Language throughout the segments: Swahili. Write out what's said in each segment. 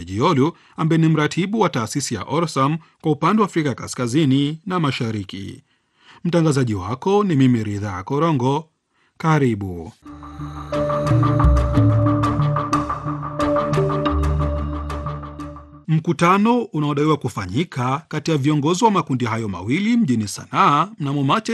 Jiolu ambaye ni mratibu wa taasisi ya Orsam kwa upande wa Afrika kaskazini na mashariki. Mtangazaji wako ni mimi Ridhaa Korongo. Karibu. Mkutano unaodaiwa kufanyika kati ya viongozi wa makundi hayo mawili mjini Sanaa mnamo Machi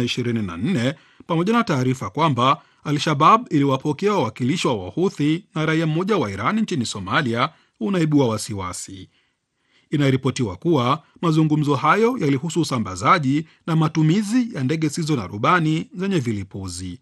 2024 pamoja na taarifa kwamba Al-Shabab iliwapokea wawakilishi wa Wahuthi na raia mmoja wa Iran nchini Somalia unaibua wasiwasi. Inaripotiwa kuwa mazungumzo hayo yalihusu usambazaji na matumizi ya ndege zisizo na rubani zenye vilipuzi.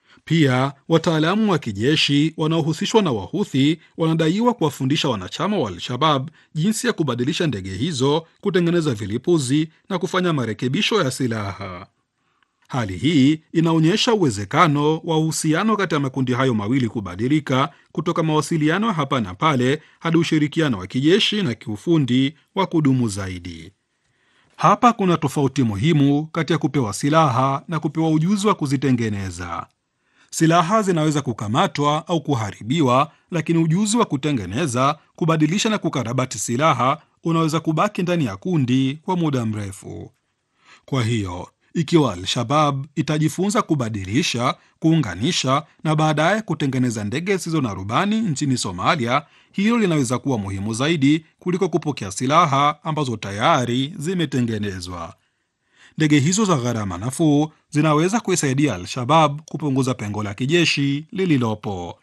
Pia wataalamu wa kijeshi wanaohusishwa na Wahuthi wanadaiwa kuwafundisha wanachama wa Al-Shabab jinsi ya kubadilisha ndege hizo, kutengeneza vilipuzi na kufanya marekebisho ya silaha. Hali hii inaonyesha uwezekano wa uhusiano kati ya makundi hayo mawili kubadilika kutoka mawasiliano hapa na pale hadi ushirikiano wa kijeshi na kiufundi wa kudumu zaidi. Hapa kuna tofauti muhimu kati ya kupewa silaha na kupewa ujuzi wa kuzitengeneza. Silaha zinaweza kukamatwa au kuharibiwa, lakini ujuzi wa kutengeneza, kubadilisha na kukarabati silaha unaweza kubaki ndani ya kundi kwa muda mrefu. Kwa hiyo ikiwa Al-Shabab itajifunza kubadilisha, kuunganisha na baadaye kutengeneza ndege zisizo na rubani nchini Somalia, hilo linaweza kuwa muhimu zaidi kuliko kupokea silaha ambazo tayari zimetengenezwa. Ndege hizo za gharama nafuu zinaweza kuisaidia Al-Shabab kupunguza pengo la kijeshi lililopo.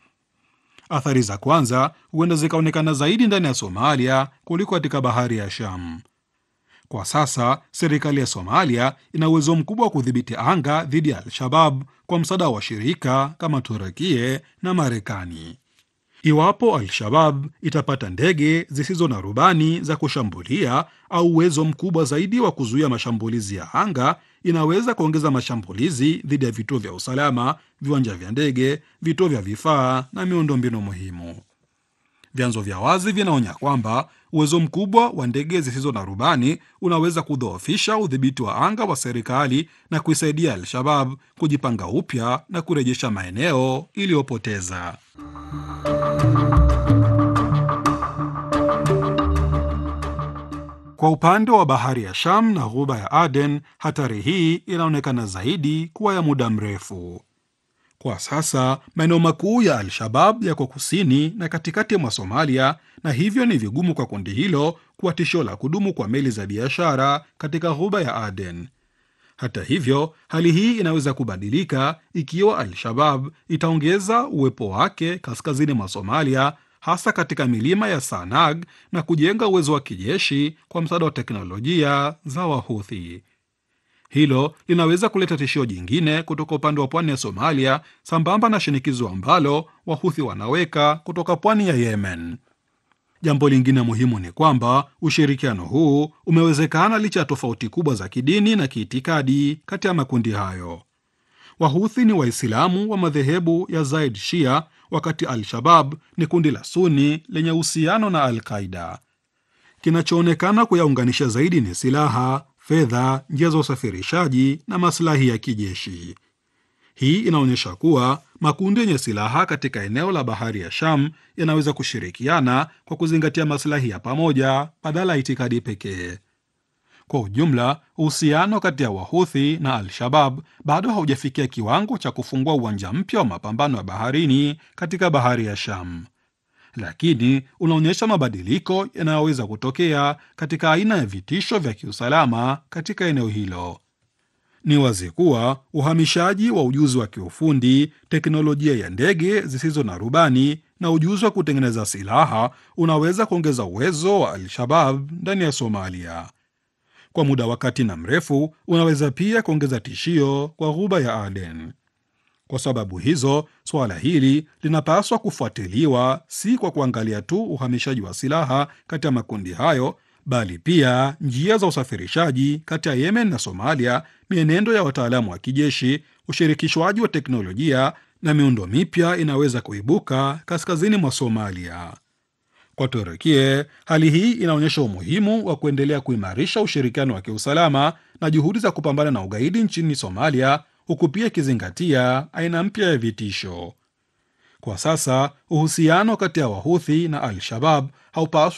Athari za kwanza huenda zikaonekana zaidi ndani ya Somalia kuliko katika bahari ya Sham. Kwa sasa serikali ya Somalia ina uwezo mkubwa wa kudhibiti anga dhidi ya Al-Shabab kwa msaada wa washirika kama Turukie na Marekani. Iwapo Al-Shabab itapata ndege zisizo na rubani za kushambulia au uwezo mkubwa zaidi wa kuzuia mashambulizi ya anga, inaweza kuongeza mashambulizi dhidi ya vituo vya usalama, viwanja vya ndege, vituo vya vifaa na miundombinu muhimu. Vyanzo vya wazi vinaonya kwamba uwezo mkubwa wa ndege zisizo na rubani unaweza kudhoofisha udhibiti wa anga wa serikali na kuisaidia Al-Shabab kujipanga upya na kurejesha maeneo iliyopoteza. Kwa upande wa bahari ya Sham na ghuba ya Aden, hatari hii inaonekana zaidi kuwa ya muda mrefu. Kwa sasa maeneo makuu ya Al-Shabab yako kusini na katikati mwa Somalia, na hivyo ni vigumu kwa kundi hilo kuwa tishio la kudumu kwa meli za biashara katika ghuba ya Aden. Hata hivyo, hali hii inaweza kubadilika ikiwa Al-Shabab itaongeza uwepo wake kaskazini mwa Somalia, hasa katika milima ya Sanag na kujenga uwezo wa kijeshi kwa msaada wa teknolojia za Wahuthi. Hilo linaweza kuleta tishio jingine kutoka upande wa pwani ya Somalia, sambamba na shinikizo ambalo Wahuthi wanaweka kutoka pwani ya Yemen. Jambo lingine muhimu ni kwamba ushirikiano huu umewezekana licha ya tofauti kubwa za kidini na kiitikadi kati ya makundi hayo. Wahuthi ni Waislamu wa madhehebu ya Zaid Shia, wakati Al-Shabab ni kundi la Suni lenye uhusiano na Al-Qaida. Kinachoonekana kuyaunganisha zaidi ni silaha, fedha, njia za usafirishaji na maslahi ya kijeshi. Hii inaonyesha kuwa makundi yenye silaha katika eneo la bahari ya Sham yanaweza kushirikiana kwa kuzingatia maslahi ya pamoja badala ya itikadi pekee. Kwa ujumla, uhusiano kati ya Wahuthi na Al-Shabab bado haujafikia kiwango cha kufungua uwanja mpya wa mapambano ya baharini katika bahari ya Sham, lakini unaonyesha mabadiliko yanayoweza kutokea katika aina ya vitisho vya kiusalama katika eneo hilo. Ni wazi kuwa uhamishaji wa ujuzi wa kiufundi, teknolojia ya ndege zisizo na rubani na ujuzi wa kutengeneza silaha unaweza kuongeza uwezo wa Al-Shabab ndani ya Somalia. Kwa muda wa kati na mrefu, unaweza pia kuongeza tishio kwa ghuba ya Aden. Kwa sababu hizo, suala hili linapaswa kufuatiliwa si kwa kuangalia tu uhamishaji wa silaha kati ya makundi hayo, bali pia njia za usafirishaji kati ya Yemen na Somalia, mienendo ya wataalamu wa kijeshi, ushirikishwaji wa teknolojia na miundo mipya inaweza kuibuka kaskazini mwa Somalia. Kwa Turukie, hali hii inaonyesha umuhimu wa kuendelea kuimarisha ushirikiano wa kiusalama na juhudi za kupambana na ugaidi nchini Somalia, huku pia ikizingatia aina mpya ya vitisho. Kwa sasa uhusiano kati ya Wahuthi na Al-Shabab haupaswi